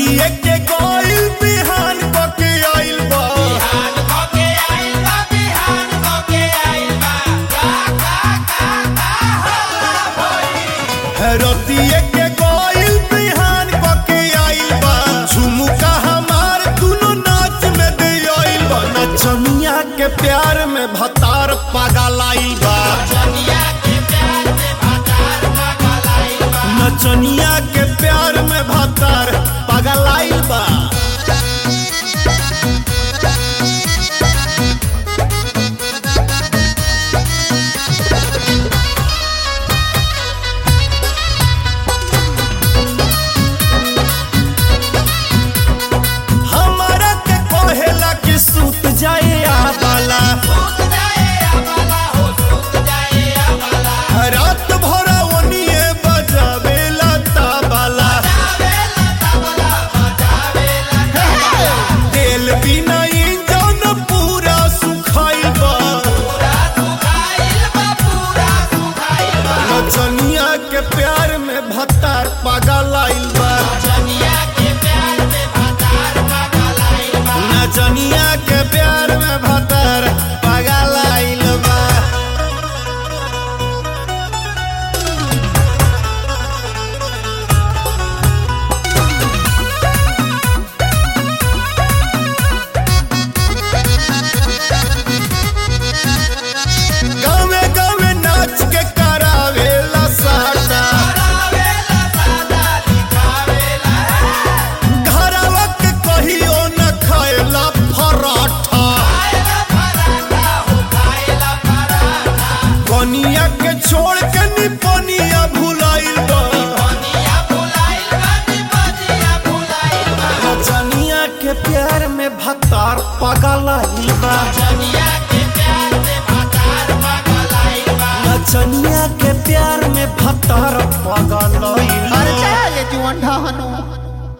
रतिए के गइल बिहान क के आइल बा रतिए के गइल बिहान क के आइल बा झुमुका हमार दुनो नाच में दे आइल बा नचनिया के प्यार में भतार पागल आइल बा नचनिया के प्यार में भतार पागल आइल बा हमारा के कहेला कि सूत जाए आबाला रात भर ओनिए बजावेला ताबाला तेल बिना इंजन पूरा सुखाइल बा नचनिया के प्यार में भतार पागल आइल बा नचनिया के प्यार में भतार पागल आइल बा गावे गावे नाच के करावेला साटा घरवा के कहियो न खाएला पराठा कनिया के छोड़ के निपनिया भुलाइल बा नचनिया के प्यार में भतार पागल आइल बा नचनिया के प्यार में भतार